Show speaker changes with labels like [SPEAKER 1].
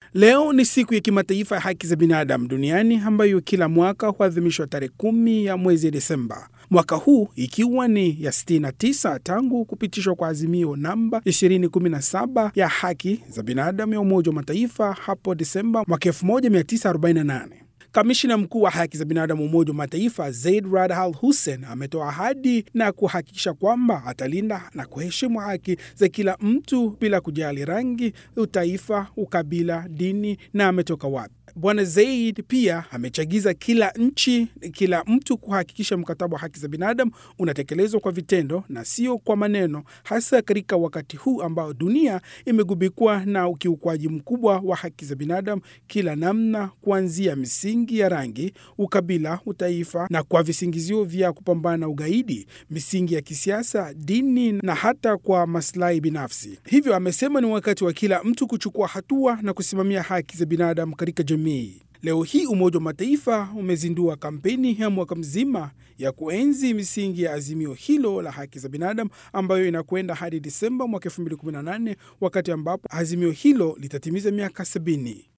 [SPEAKER 1] Leo ni siku ya kimataifa ya haki za binadamu duniani ambayo kila mwaka huadhimishwa tarehe kumi ya mwezi Desemba. Mwaka huu ikiwa ni ya 69 tangu kupitishwa kwa azimio namba 2017 ya haki za binadamu ya Umoja wa Mataifa hapo Desemba mwaka 1948. Kamishina mkuu wa haki za binadamu Umoja wa Mataifa Zaid Rad Al Hussein ametoa ahadi na kuhakikisha kwamba atalinda na kuheshimu haki za kila mtu bila kujali rangi, utaifa, ukabila, dini na ametoka wapi. Bwana Zaid pia amechagiza kila nchi, kila mtu kuhakikisha mkataba wa haki za binadamu unatekelezwa kwa vitendo na sio kwa maneno, hasa katika wakati huu ambao dunia imegubikwa na ukiukwaji mkubwa wa haki za binadamu kila namna, kuanzia misingi ya rangi, ukabila, utaifa na kwa visingizio vya kupambana na ugaidi, misingi ya kisiasa, dini na hata kwa maslahi binafsi. Hivyo amesema ni wakati wa kila mtu kuchukua hatua na kusimamia haki za binadamu katika jamii. Leo hii Umoja wa Mataifa umezindua kampeni ya mwaka mzima ya kuenzi misingi ya azimio hilo la haki za binadamu ambayo inakwenda hadi Disemba mwaka 2018 wakati ambapo azimio hilo litatimiza miaka sabini.